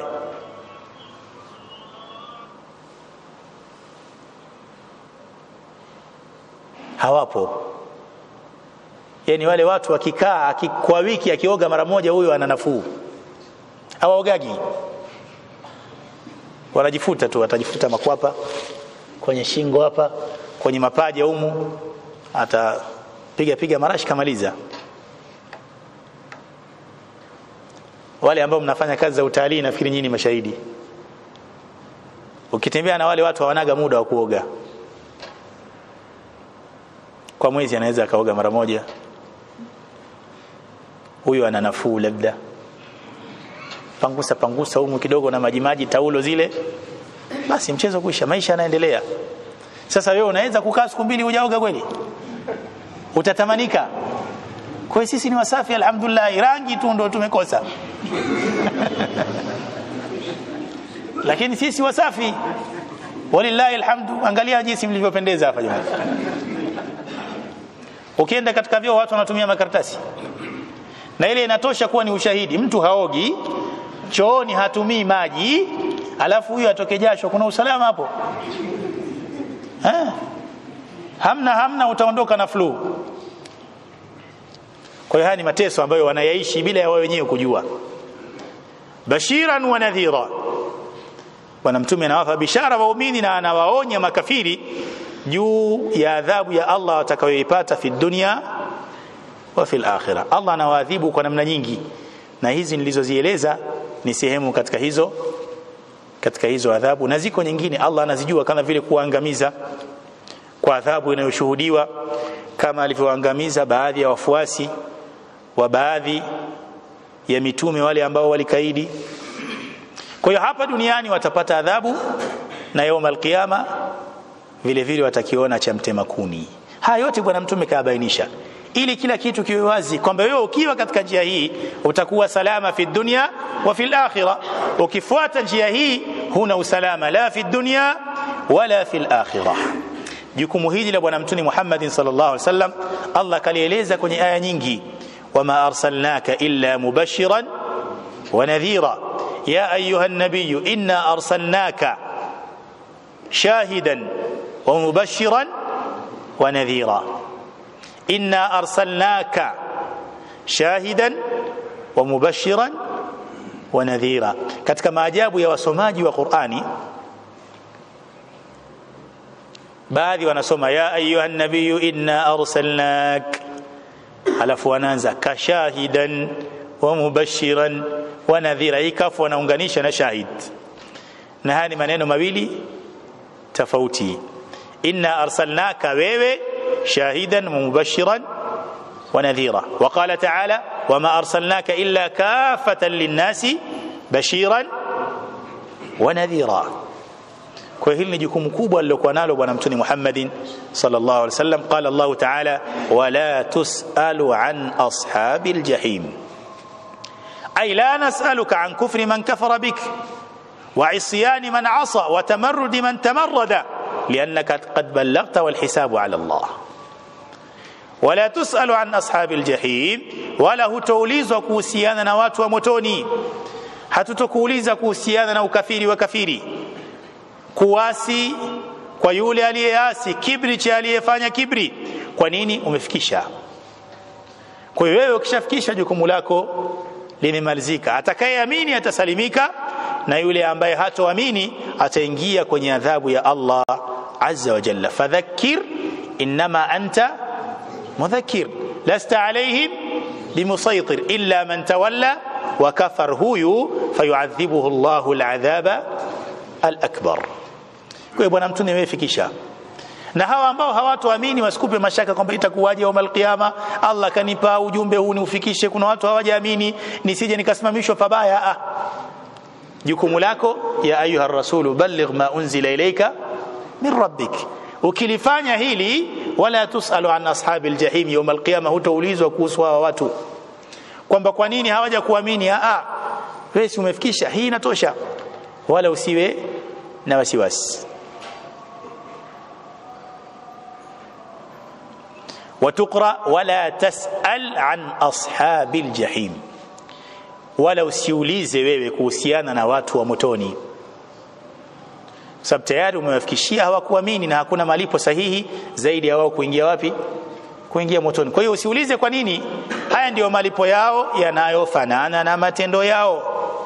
hawapo yani wale watu wakikaa kwa wiki akioga mara moja huyo ana nafuu hawaogagi wanajifuta tu atajifuta makwapa kwenye shingo hapa kwenye mapaja humu atapiga piga marashi kamaliza wale ambao mnafanya kazi za utalii nafikiri nyinyi mashahidi ukitembea na wale watu hawanaga muda wa kuoga kwa mwezi anaweza akaoga mara moja huyu ana nafuu labda pangusa pangusa humu kidogo na majimaji taulo zile basi mchezo kuisha maisha yanaendelea sasa wewe unaweza kukaa siku mbili hujaoga kweli utatamanika kwa hiyo sisi ni wasafi alhamdulillah rangi tu ndo tumekosa lakini sisi wasafi walillahi alhamdu angalia jinsi mlivyopendeza hapa jamani ukienda katika vyoo watu wanatumia makaratasi na ile inatosha kuwa ni ushahidi mtu haogi chooni hatumii maji alafu huyu atoke jasho kuna usalama hapo ha? hamna hamna utaondoka na flu kwa hiyo haya ni mateso ambayo wanayaishi bila ya wao wenyewe kujua bashiran wa nadhira bwana mtume anawapa bishara waumini na anawaonya makafiri juu ya adhabu ya Allah watakayoipata fi dunya wa fil akhirah Allah anawaadhibu kwa namna nyingi na hizi nilizozieleza ni sehemu katika hizo katika hizo adhabu na ziko nyingine Allah anazijua kama vile kuangamiza kwa adhabu inayoshuhudiwa kama alivyoangamiza baadhi ya wafuasi wa baadhi ya mitume wale ambao walikaidi kwa hiyo hapa duniani watapata adhabu na yauma alqiyama vile vile watakiona cha mtema kuni haya yote bwana mtume kaabainisha ili kila kitu kiwe wazi kwamba wewe ukiwa katika njia hii utakuwa salama fi dunya wa fil akhirah ukifuata njia hii huna usalama la fi dunya wala fil akhirah jukumu hili la bwana mtume Muhammad sallallahu alaihi wasallam Allah kalieleza kwenye aya nyingi wama arsalnaka illa mubashiran wa nadhira ya ayuha an-nabiy inna arsalnaka shahidan wa mubashiran wa nadhira inna arsalnaka shahidan wa mubashiran wa nadhira katika maajabu ya wasomaji wa Qur'ani baadhi wanasoma ya ayuha nabiyu inna arsalnak alafu wanaanza kashahidan wa mubashiran wa nadhira ikafu wanaunganisha na shahid na haya ni maneno mawili tofauti inna arsalnaka wewe shahidan wa mubashiran wa nadhira wa qala ta'ala wama arsalnaka illa kafatan linnasi bashiran wa nadhira kwa hili ni jukumu kubwa alilokuwa nalo bwana mtume Muhammadin sallallahu alaihi wasallam qala Allah ta'ala wala tusalu an ashabil jahim ay la nas'aluka an kufri man kafara bik wa isyan man asa wa tamarrud man tamarrada لأنك قد بلغت والحساب على الله ولا تسأل عن أصحاب الجحيم ولا هتوليزwa kuhusiana na watu wa motoni hatutokuuliza kuhusiana na ukafiri wa kafiri kuasi kwa yule aliyeasi kibri cha aliyefanya kibri kwa nini umefikisha kwa hiyo wewe ukishafikisha jukumu lako limemalizika atakayeamini atasalimika na yule ambaye hatoamini ataingia kwenye adhabu ya Allah azza wa jalla fadhakkir inma anta mudhakkir lasta alayhim bimusaytir illa man tawalla wa kafar huyu fayuadhibuhu Allahu al'adhaba al-akbar kwa hiyo bwana mtume amefikisha na hawa ambao hawatoamini wasikupe mashaka kwamba itakuwaje yaum alqiyama Allah kanipa ujumbe huu niufikishe kuna watu hawajaamini nisije nikasimamishwa pabaya ah jukumu lako ya ayuha rasulu balligh ma unzila ilayka min rabbik ukilifanya hili wala tusalu an ashabil jahim yaum alqiyama hutaulizwa kuhusu hawa watu kwamba kwa nini hawaja kuamini ah wewe si umefikisha hii inatosha wala usiwe na wasiwasi وتقرا ولا تسال عن اصحاب الجحيم wala usiulize wewe kuhusiana na watu wa motoni sababu tayari umewafikishia hawakuamini na hakuna malipo sahihi zaidi ya wao kuingia wapi kuingia motoni kwa hiyo usiulize kwa nini haya ndiyo malipo yao yanayofanana na matendo yao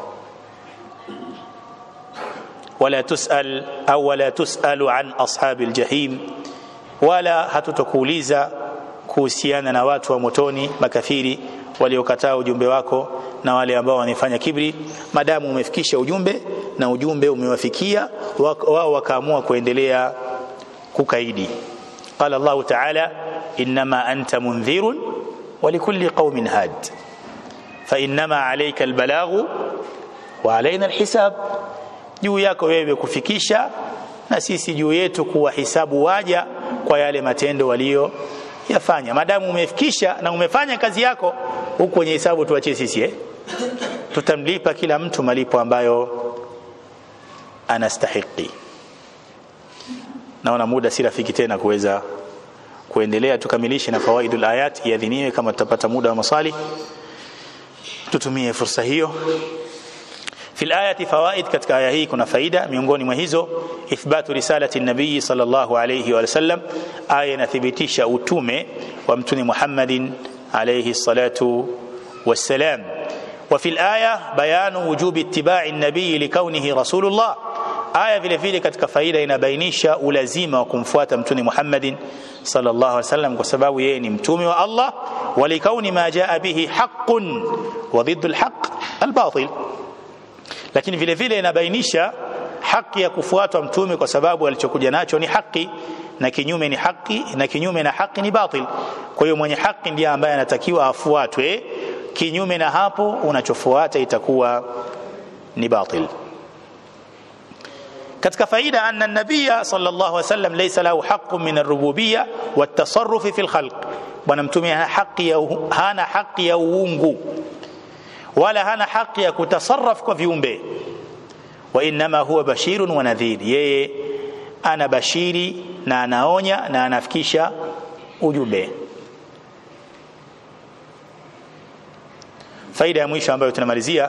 wala tusal au wala tusalu an ashabil jahim wala hatutokuuliza kuhusiana na watu wa motoni makafiri waliokataa ujumbe wako na wale ambao wanafanya kibri madamu umefikisha ujumbe na ujumbe umewafikia wao wakaamua kuendelea kukaidi qala Allah ta'ala inma anta mundhirun wa likulli qaumin had fa inma alayka albalaghu wa alaina alhisab juu yako wewe kufikisha na sisi juu yetu kuwahisabu waja kwa yale matendo walio yafanya madamu umefikisha na umefanya kazi yako huku kwenye hisabu tuachie sisi eh tutamlipa kila mtu malipo ambayo anastahiki naona muda si rafiki tena kuweza kuendelea tukamilishe na fawaidul ayat iadhiniwe kama tutapata muda wa maswali tutumie fursa hiyo في الآية فوائد katika aya hii kuna faida miongoni mwa hizo ithbatu risalati nabii sallallahu alayhi wa sallam aya inathibitisha utume wa mtume Muhammadin alayhi salatu wassalam وفي الآية بيان وجوب اتباع النبي لكونه رسول الله aya vile vile katika faida inabainisha ulazima wa kumfuata mtume Muhammadin sallallahu alaihi wasallam kwa sababu yeye ni mtume wa Allah walikauni ma jaa bihi haqqun wa dhiddu alhaq albatil lakini vile vile inabainisha haki ya kufuatwa mtume kwa sababu alichokuja nacho ni haki na kinyume ni haki na kinyume na haki ni batil kwa hiyo mwenye haki ndiye ambaye anatakiwa afuatwe kinyume na hapo unachofuata itakuwa ni batil katika faida anna nabiyya sallallahu alaihi wasallam laysa lahu haqqun min ar-rububiyya wat-tasarruf fi al-khalq bwana mtume hana haki ya hana haki ya uungu wala hana haki ya kutasarraf kwa viumbe wa inma huwa bashirun wa nadhir yeye ana bashiri na anaonya na anafikisha ujumbe faida ya mwisho ambayo tunamalizia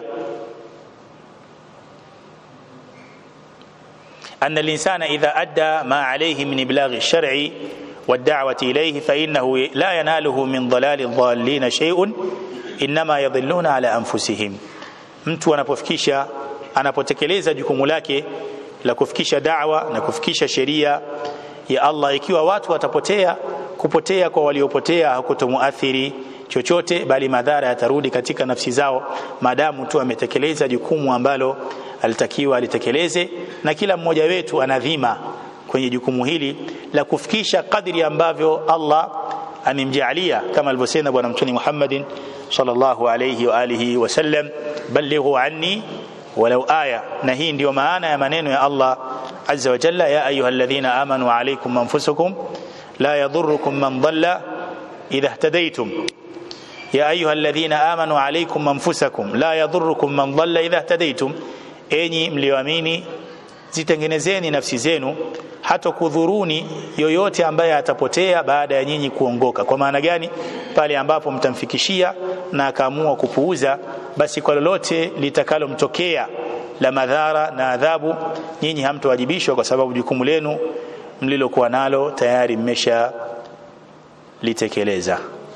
أن الإنسان إذا أدى ما عليه من إبلاغ الشرع والدعوة إليه فإنه لا يناله من ضلال الضالين شيء إنما يضلون على أنفسهم mtu anapofikisha anapotekeleza jukumu lake la kufikisha da'wa na kufikisha sheria ya Allah ikiwa watu watapotea kupotea kwa waliopotea hakutomuathiri chochote bali madhara yatarudi katika nafsi zao maadamu tu ametekeleza jukumu ambalo alitakiwa alitekeleze na kila mmoja wetu ana dhima kwenye jukumu hili la kufikisha kadri ambavyo Allah amemjalia kama alivyosema bwana mtume Muhammadin sallallahu alayhi wa alihi wasallam ballighu anni walau aya na hii ndiyo maana ya maneno ya Allah azza wa jalla ya ayyuhalladhina amanu alaykum anfusakum la yadhurrukum man dhalla idha ihtadaytum ya ayyuhalladhina amanu alaykum anfusakum la yadhurrukum man dhalla idha ihtadaytum enyi mlioamini zitengenezeni nafsi zenu hata kudhuruni yoyote ambaye atapotea baada ya nyinyi kuongoka kwa maana gani pale ambapo mtamfikishia na akaamua kupuuza basi kwa lolote litakalomtokea la madhara na adhabu nyinyi hamtowajibishwa kwa sababu jukumu lenu mlilokuwa nalo tayari mmesha litekeleza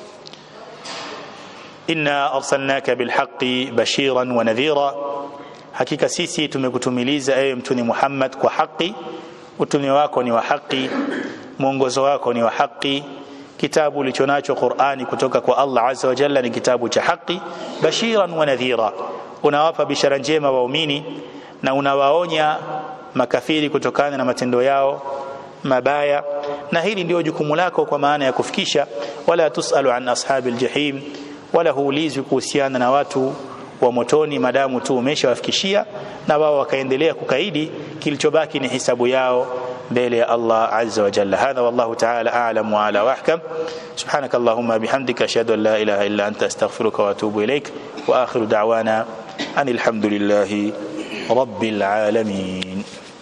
inna arsalnaka bilhaqqi bashiran wa nadhira hakika sisi tumekutumiliza ewe mtume Muhammad kwa haki utume wako ni wa haki mwongozo wako ni wa haki kitabu ulichonacho Qur'ani kutoka kwa Allah azza wa jalla ni kitabu cha haki bashiran wa nadhira unawapa bishara njema waumini na unawaonya makafiri kutokana na matendo yao mabaya na hili ndio jukumu lako kwa maana ya kufikisha wala tusalu an ashabil jahim wala huulizwi kuhusiana na watu wa motoni madamu tu umeshawafikishia na wao wakaendelea kukaidi kilichobaki ni hisabu yao mbele ya Allah azza wa jalla hadha wallahu ta'ala a'lam wa ala wahkam subhanak allahumma bihamdika ashhadu an la ilaha illa anta astaghfiruka wa atubu ilaik wa akhiru da'wana anil hamdulillahi rabbil alamin